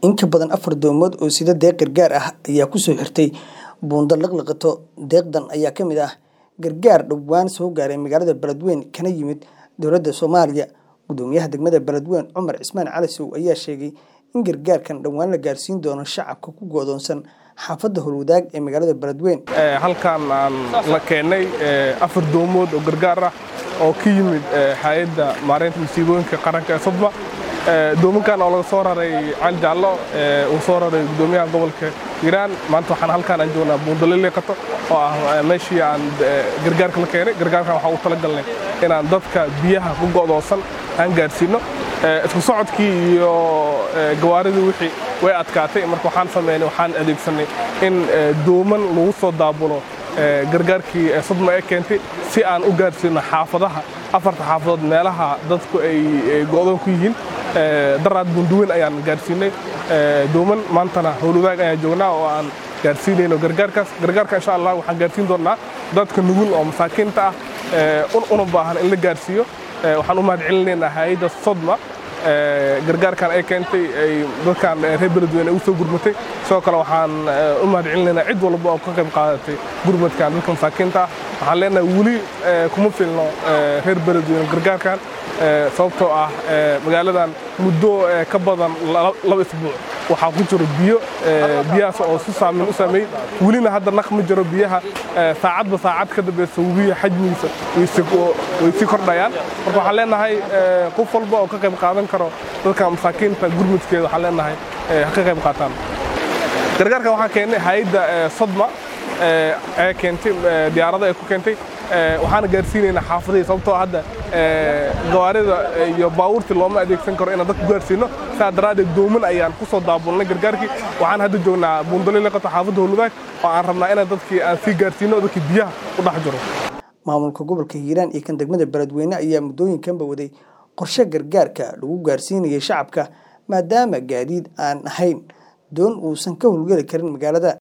In ka badan afar doomood oo sida deeq gargaar ah ayaa ku soo xirtay buundo liqliqato. Deeqdan ayaa ka mid ah gargaar dhowaan soo gaaray magaalada Beledweyne kana yimid dowladda Soomaaliya. Gudoomiyaha degmada Beledweyne Cumar Cismaan Cali Sow ayaa sheegay in gargaarkan dhowaan la gaarsiin doono shacabka ku go'doonsan xaafadda Howlwadaag ee magaalada Beledweyne. halkan aan la keenay afar doomood oo gargaar ah oo ka yimid hay'adda maareynta masiibooyinka qaranka ee Sodma doominkan oo laga soo raray Cali Jaallo uu soo raray gudoomiyaha gobolka Hiiraan maanta waxaan halkan aan joognaa buundo liqliqato oo ah meeshii aan gargaarka la keenay gargaarkan waxaan u talagalnay inaan dadka biyaha ku go'doonsan aan gaarsiino isku socodkii iyo gawaaridii wixii way adkaatay marka waxaan sameynay waxaan adeegsanay in dooman lagu soo daabulo gargaarkii Sodma ee keentay si aan u gaarsiino xaafadaha afarta xaafadood meelaha dadku ay go'doon ku yihiin daraad bunduweyn ayaan gaarsiinay dooman maantana howlwadaag ayaan joognaa oo aan gaarsiinayno gargaarkaas gargaarka insha allah waxaan gaarsiin doonnaa dadka nugul oo masaakiinta ah una baahan in la gaarsiiyo waxaan u mahadcelinaynaa hay'adda Sodma gargaarkan ay keentay ay dadkan reer Beledweyne ay u soo gurmatay sidoo kale waxaan u mahadcelinaynaa cid walba oo ka qayb qaadatay gurmadkan dadka masaakiinta ah waxaan leenahay weli kuma filno reer Beledweyne gargaarkan sababtoo ah magaaladan muddo ka badan laba isbuuc waxaa ku jiro biyo biyahaas oo si saameyn u saameeyey welina hadda naq ma jiro biyaha saacadba saacad ka dambeysa webiga xajmigiisa way sii kordhayaan marka waxaan leenahay qof walba oo ka qayb qaadan karo dadka masaakiinta gurmudkeeda waxaan leenahay ha ka qayb qaataan gargaarkan waxaan keennay hay'adda Sodma ee keentay diyaarada ay ku keentay waxaana gaarsiinaynaa xaafadihii sababtoo hadda gawaarida iyo baabuurtii looma adeegsan karo inaan dadku gaarsiino saa daraaddeed dooman ayaan ku soo daabulnay gargaarkii waxaan hadda joognaa buundali liqato xaafadda howlwadaag oo aan rabnaa inaan dadkii aan sii gaarsiino dadkii biyaha u dhex jiro maamulka gobolka hiiraan iyo kan degmada beledweyne ayaa muddooyinkanba waday qorshe gargaarka lagu gaarsiinayay shacabka maadaama gaadiid aan ahayn doon uusan ka howlgeli karin magaalada